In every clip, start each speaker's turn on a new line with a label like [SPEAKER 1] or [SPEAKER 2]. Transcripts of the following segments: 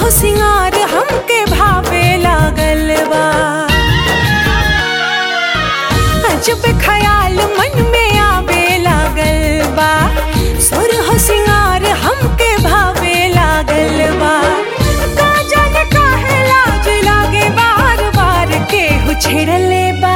[SPEAKER 1] हो सिंगार हमके भावे लागल बा अजब ख्याल मन में आवे लागल बा सुर हो सिंगार हमके भावे लागल बा का जाने काहे लाज लागे बार बार केहू छेड़ले बा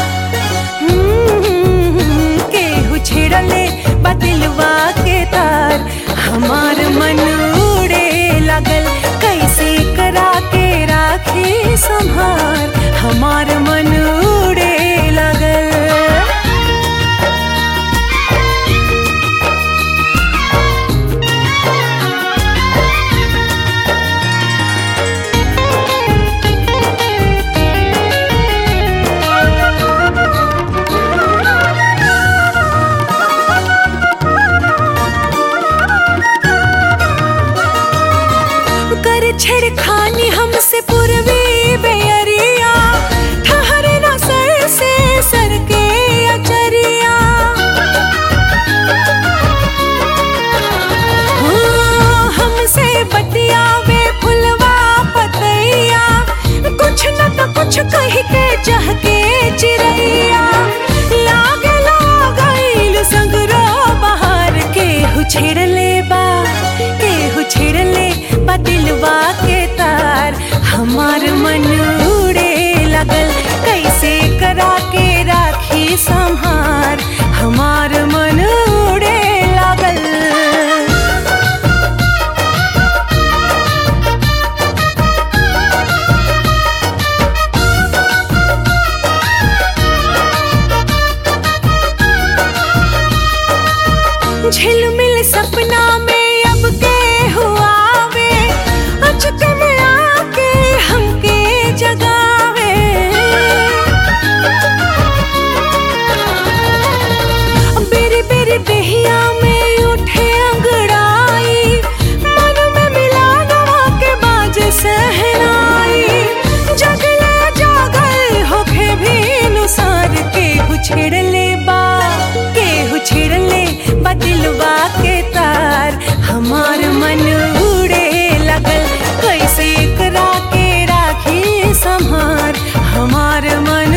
[SPEAKER 1] हम्म, केहू छेड़ले बा दिलवा के तार हमार मन उड़े लागल कैसे करा के राखी संभार हमार मन उड़े लागल कर छेड़खानी हमसे पूर्वी बेअरिया ठहरे ना सर से सर के अचरिया हाँ, हमसे बतियावे फुलवा पतैया कुछ न तो कुछ कह के चाह के चिड़ैया लागे लागल सगरो बाहर केहू छेड़ले बा केहू छेड़ले बा दिलवा के तार हमार मन उड़े लगल कैसे करा के राखी संहार हमार मन उड़े लागल झिलमिल सपना में अब के हुआ वे अचक में आके हमके जगावे बेरी बेरी दहिया में उठे अंगड़ाई मन में मिला नवा के बाज सहनाई जगले जागल होके भी नुसार के छेड़ले बा के छेड़ले बा दिलवा के तार हमार मन उड़े लगल कैसे करा के राखी संहार हमार मन